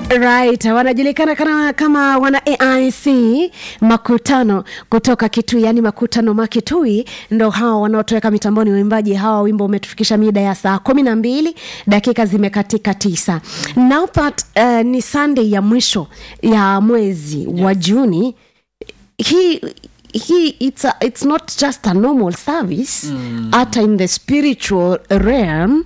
right wanajulikana kama, kama wana aic makutano kutoka kitui yani makutano makitui ndo hawa wanaotoweka mitamboni waimbaji hawa wimbo umetufikisha mida ya saa kumi na mbili dakika zimekatika tisa now that uh, ni sunday ya mwisho ya mwezi yes. wa juni hii he it's, a, it's not just a normal service mm. hata in the spiritual realm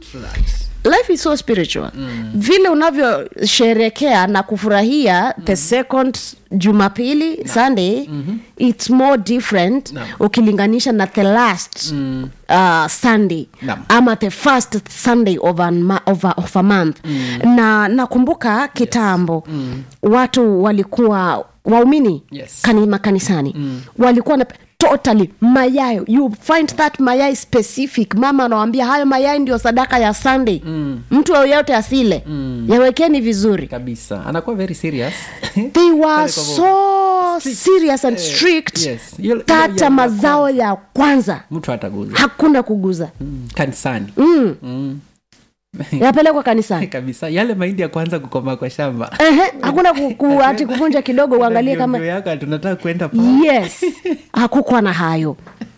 life is so spiritual mm. vile unavyosherekea na kufurahia mm. the second jumapili no. sunday mm-hmm. it's more different No. ukilinganisha na the last mm. uh, sunday No. ama the first sunday of a, ma- of a, of a month mm. na nakumbuka kitambo yes. mm. watu walikuwa waumini Yes. kani, makanisani mm. walikuwa na totally mayayo you find that mayai specific mama anawambia hayo mayai ndio sadaka ya sunday mm. mtu yoyote asile mm. yawekeni vizuri kabisa anakuwa very serious they were Pale kwa so Strict. serious and Eh, strict yes. Yule- yule tata ya mazao ya kwanza mtu hataguza hakuna kuguza mm. kanisani mm. mm. yapelekwa kanisani kabisa yale mahindi ya kwanza kukoma kwa shamba Ehe, hakuna ku, ku, ati kuvunja kidogo uangalie kama Ndio yako tunataka kwenda pa yes hakukuwa na hayo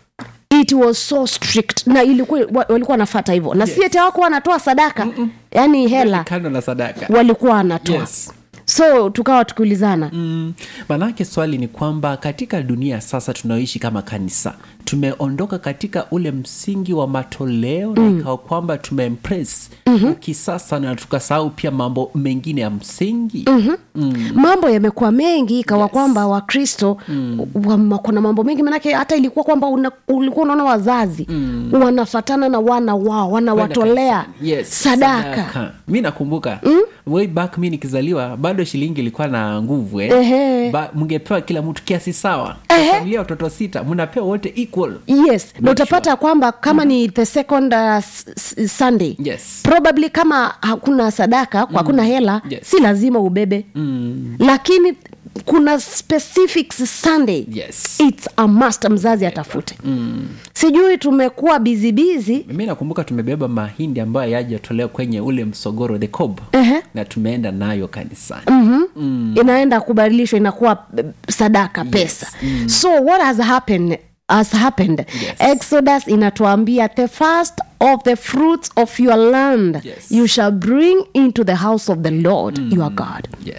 it was so strict na ilikuwa wa- walikuwa wanafata hivyo na yes. si ati hawakuwa wanatoa sadaka yaani hela kando na sadaka walikuwa wanatoa Yes. so tukawa tukiulizana Mm, manake swali ni kwamba katika dunia sasa tunaoishi kama kanisa tumeondoka katika ule msingi wa matoleo mm. na ikawa kwamba tumeimpress mm-hmm. kisasa na tukasahau pia mambo mengine ya msingi mm-hmm. mm. mambo yamekuwa mengi ikawa yes. kwamba wakristo mm. kuna mambo mengi manake hata ilikuwa kwamba una, ulikuwa unaona wazazi mm. wanafatana na wana wao wanawatolea yes, sadaka, mi nakumbuka mm? way back mi nikizaliwa bado shilingi ilikuwa na nguvu eh? Ehe. ba, mngepewa kila mtu kiasi sawa Ehe. familia ya watoto sita mnapewa wote equal yes na utapata kwamba kama ni the second uh, s- s- sunday yes probably kama hakuna sadaka mm. hakuna hela Yes. si lazima ubebe mm. lakini kuna specifics sunday yes its a must mzazi atafute mm. sijui tumekuwa bizibizi mi nakumbuka tumebeba mahindi ambayo yajatolewa kwenye ule msogoro the cob Ehe. na tumeenda nayo kanisani mm-hmm. mm. inaenda kubadilishwa inakuwa eh, sadaka pesa mm. so what has happened has happened Yes. exodus inatuambia the first of the fruits of your land Yes. you shall bring into the house of the lord mm. your god yes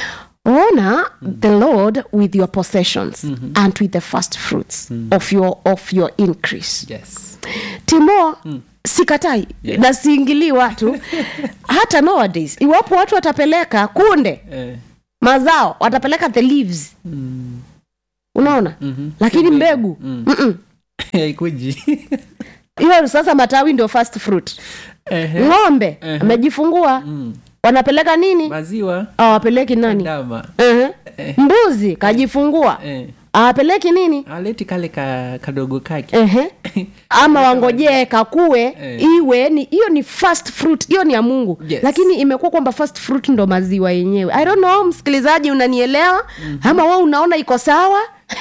honor the lord with your possessions mm-hmm. and with the first fruits mm. of your of your increase yes timo mm. sikatai Yes. na siingilii watu hata nowadays iwapo watu watapeleka kunde eh. mazao watapeleka the leaves mm. unaona mm-hmm. lakini mbegu mm-mm. haikuji hiyo sasa matawi ndio first fruit Ehe. ng'ombe Ehe. amejifungua Mm. wanapeleka nini maziwa awapeleki nani ndama Ehe. Eh. mbuzi kajifungua eh. awapeleki nini aleti kale ka, kadogo kake Ehe. ama wangojee kakue Eh. iwe ni hiyo ni first fruit hiyo ni ya mungu Yes. lakini imekuwa kwamba first fruit ndo maziwa yenyewe i don't know msikilizaji unanielewa mm-hmm. ama we unaona iko sawa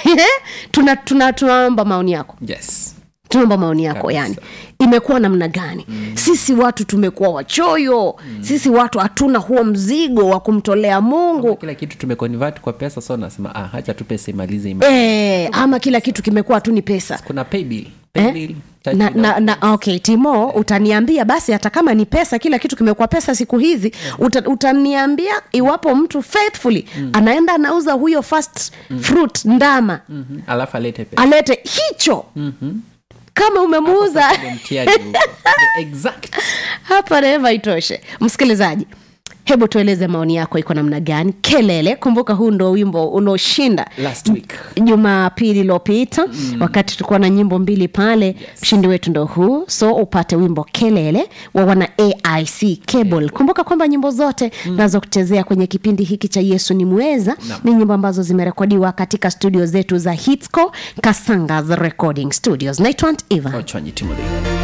tuna tuna tunaomba maoni yako yes tunaomba maoni yako Kabisa. yani imekuwa namna gani mm. sisi watu tumekuwa wachoyo mm. sisi watu hatuna huo mzigo wa kumtolea mungu kila kitu tumeconvert kwa pesa so nasema ah, hacha tu pesa imalize ima. e, ama kila kitu kimekuwa tu ni pesa kuna pay bill pay bill cha na, kilo. na, na okay timo utaniambia basi hata kama ni pesa kila kitu kimekuwa pesa siku hizi uta, utaniambia iwapo mtu faithfully mm. anaenda anauza huyo first mm. fruit ndama mm. Mhm. alafu alete pesa alete hicho Mhm. kama umemuuza Ndio mtihani huko. The exact hapa reva itoshe msikilizaji hebu tueleze maoni yako iko namna gani kelele kumbuka huu ndo wimbo unaoshinda last week jumapili iliyopita mm. wakati tulikuwa na nyimbo mbili pale yes. mshindi wetu ndo huu so upate wimbo kelele wa wana aic cable kumbuka kwamba nyimbo zote mm. nazokuchezea kwenye kipindi hiki cha yesu ni mweza Naam. ni nyimbo ambazo zimerekodiwa katika studio zetu za hitsco kasangas recording studios naitwa Aunt eva ochwanyi timothy